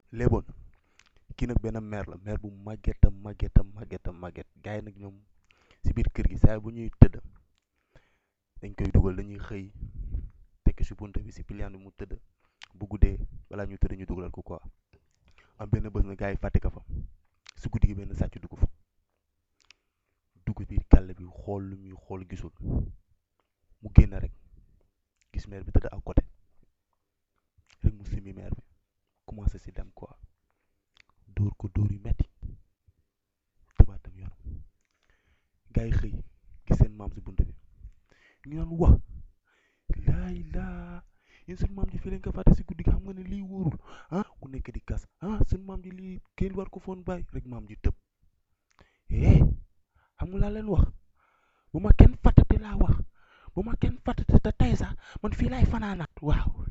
léeboon kii nag benn mère la mère bu màgget a màgget a màgget a màgget gars yi nag ñoom si biir kër gi saa bu ñuy tëdd dañ koy dugal dañuy xëy tekk si bunte bi si piliyaan bi mu tëdd bu guddee balaa ñu tëdd ñu dugalal ko quoi am benn bés na gars yi fàtte ko fa si guddi gi benn sàcc dugg fa dugg biir kàll bi xool lu muy xool gisul mu génn rek gis mère bi tëdd à côté rek mu simi mère bi commencé si dem quoi dóor ko dóor yu metti tëbaatam yoonam gars yi xëy gis seen maam si bunt bi ñu naan wax laay laa yéen seen maam ji fii lañ ko fàtte si guddi gi xam nga ne lii wóorul ah ku nekk di kas ah seen maam ji lii kenn war ko foon bàyyi rek maam ji tëb eh xam nga laa leen wax bu ma kenn fàttate laa wax bu ma kenn fàttate te tey sax man fii laay fanaanaat waaw